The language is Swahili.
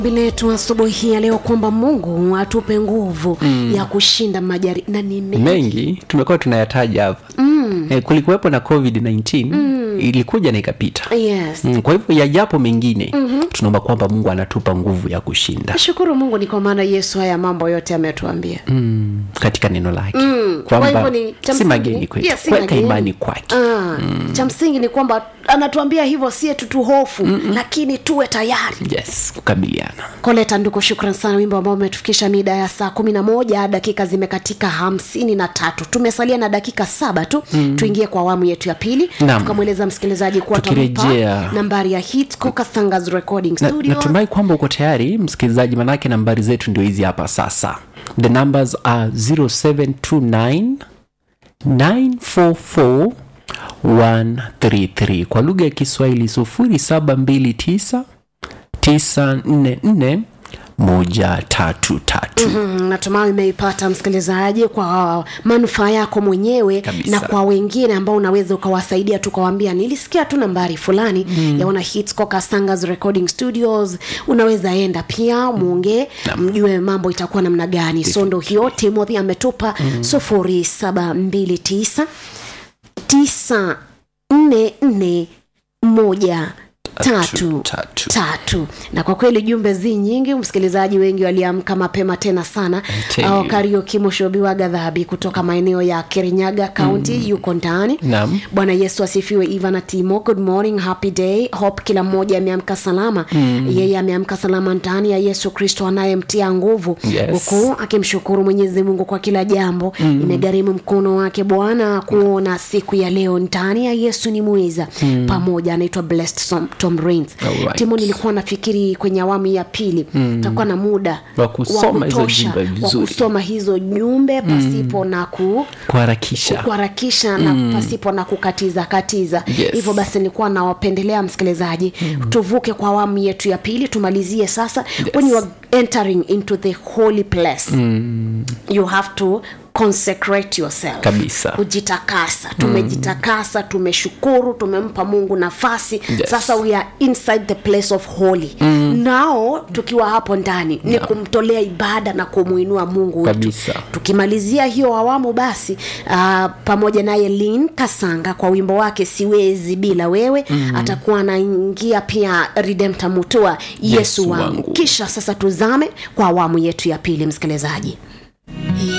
letu asubuhi hii ya leo kwamba mungu atupe nguvu mm. ya kushinda majari na ni mengi mengi tumekuwa tunayataja hapa mm. e, kulikuwepo na covid-19 mm. ilikuja na ikapita yes mm, kwa hivyo yajapo mengine mm-hmm. tunaomba kwamba mungu anatupa nguvu ya kushinda shukuru mungu ni kwa maana yesu haya mambo yote ametuambia mm, katika neno lake Mm, kwa kwamba hivyo ni cha si msingi- mageni kwetu Yes, si kuweka mageni. imani kwake Ah, cha msingi ni kwamba anatuambia hivyo sie tutuhofu lakini tuwe tayari yes kukabiliana koleta nduku shukran sana wimbo ambao umetufikisha mida ya saa kumi na moja dakika zimekatika hamsini na tatu tumesalia na dakika saba tu mm. tuingie kwa awamu yetu ya pili Naam. tukamweleza msikilizaji kuwa Tukirejea- tampa nambari ya hit kokasangas recording Na- studio natumai kwamba uko tayari msikilizaji manake nambari zetu ndio hizi hapa sasa the numbers are 0729 944 133 kwa lugha ya kiswahili 0729 944 133 Mm, natumai umeipata msikilizaji kwa manufaa yako mwenyewe Kabisa. na kwa wengine ambao unaweza ukawasaidia tu ukawambia nilisikia tu nambari fulani mm. ya wana hitscoka sangas recording studios unaweza enda pia mwongee mjue mambo itakuwa namna gani so ndo hiyo timothy ametupa sufuri saba mbili tisa tisa nne nne moja tatu tatu. tatu na kwa kweli jumbe zi nyingi msikilizaji wengi waliamka mapema tena sana tell Au you. karioki moshobiwa gadhabi kutoka maeneo ya kirinyaga kaunti mm. yuko ndani Naam. bwana yesu asifiwe ivana timo good morning happy day hope kila mmoja ameamka salama mm. yeye ameamka salama ndani ya yesu kristo anayemtia nguvu Yes. huku akimshukuru mwenyezi mungu kwa kila jambo mm. imegharimu mkono wake bwana kuona siku ya leo ndani ya yesu ni mweza mm. pamoja anaitwa blessed Som- tom Rains. Alright. timo nilikuwa nafikiri kwenye awamu ya pili mm. takuwa na muda Wa kusoma hizo kutosha jumbe wa vizuri. kusoma hizo jumbe pasipo na ku kuharakisha kuharakisha na pasipo na kukatiza katiza Yes. hivyo basi nilikuwa nawapendelea msikilizaji mm. tuvuke kwa awamu yetu ya pili tumalizie sasa yes. when you are entering into the holy place mm. you have to consecrate yourself Kabisa. kujitakasa tumejitakasa tumeshukuru tumempa mungu nafasi Yes. sasa we are inside the place of holy mm. nao tukiwa hapo ndani ni kumtolea ibada na kumwinua mungu wetu Kabisa. tukimalizia hiyo awamu basi uh, pamoja naye lin kasanga kwa wimbo wake siwezi bila wewe mm. atakuwa anaingia pia redempta mutua yesu, Yesu wangu. wangu. kisha sasa tuzame kwa awamu yetu ya pili msikilizaji